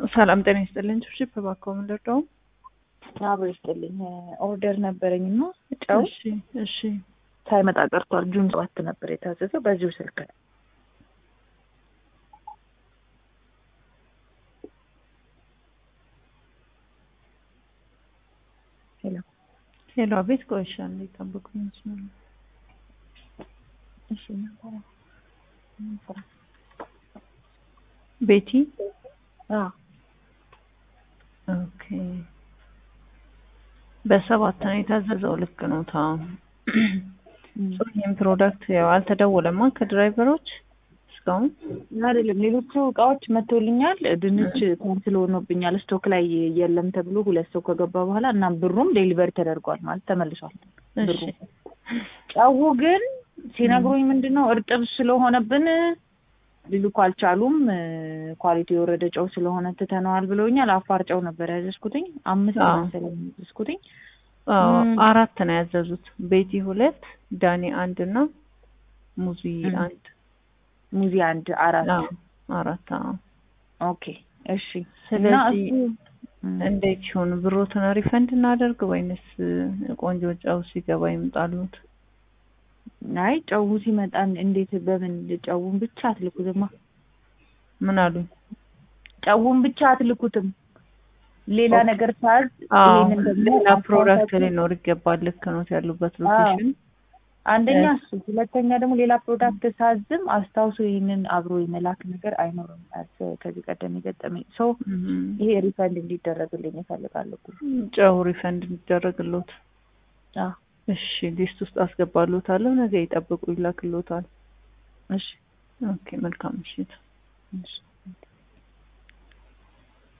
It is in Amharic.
ሰላም ጤና ይስጥልኝ። ቺፕ እባክዎ ምን ልርዳው? አብሮ ይስጥልኝ። ኦርደር ነበረኝ እና ጨው እሺ እሺ ሳይመጣ ቀርቷል። ጁን ሰባት ነበር የታዘዘው በዚሁ ስልክ ነው። ሄሎ ሄሎ፣ አቤት። ቆይሻ እንዴ ጠብቁኝ። እሺ ነበረ ቤቲ አዎ ኦኬ። በሰባት ነው የታዘዘው። ልክ ነው። ታ ይህም ፕሮዳክት ያው አልተደወለማ ከድራይቨሮች እስካሁን አይደለም። ሌሎቹ እቃዎች መጥቶልኛል። ድንች ካንስል ሆኖብኛል። ስቶክ ላይ የለም ተብሎ ሁለት ሰው ከገባ በኋላ እና ብሩም ዴሊቨሪ ተደርጓል ማለት ተመልሷል። ብሩ እሺ ጨው ግን ሲነግሩኝ ምንድን ነው እርጥብ ስለሆነብን ሊልኩ አልቻሉም። ኳሊቲ የወረደ ጨው ስለሆነ ትተነዋል ብለውኛል። አፋር ጨው ነበር ያዘዝኩትኝ አምስት አዎ። መሰለኝ ያዘዝኩትኝ። አዎ፣ ም። አራት ነው ያዘዙት። ቤቲ ሁለት፣ ዳኒ አንድ እና ሙዚ ም። አንድ። ሙዚ አንድ አራት አዎ አራት። አዎ ኦኬ እሺ። እና ስለዚህ እሱ ም፣ እንዴት ይሁን? ብሮትን ሪፈንድ እናደርግ ወይንስ ቆንጆ ጨው ሲገባ ይምጣሉት? አይ ጨው ሲመጣ እንዴት በምን ጨውን ብቻ አትልኩትማ? ምን አሉኝ? ጨውን ብቻ አትልኩትም። ሌላ ኦኬ። ነገር ሳዝ አዎ ይሄንን ደግሞ ሌላ ፕሮዳክት አስታውሳችሁ- ሊኖር ይገባል። ልክ ነው ያሉበት አዎ። ሎኬሽን። አንደኛ እ- እሱ፣ ሁለተኛ ደግሞ ሌላ ፕሮዳክት ሳዝም አስታውሶ ይህንን አብሮ የመላክ ነገር አይኖርም። አስ- ከዚህ ቀደም የገጠመኝ ሰው እም፣ ይሄ ሪፈንድ እንዲደረግልኝ እፈልጋለሁ። ጨው ሪፈንድ እንዲደረግሎት። አዎ እሺ ሊስት ውስጥ አስገባሎታለሁ። ነገ ይጠብቁ፣ ይላክሎታል። እሺ ኦኬ መልካም ምሽት። እሺ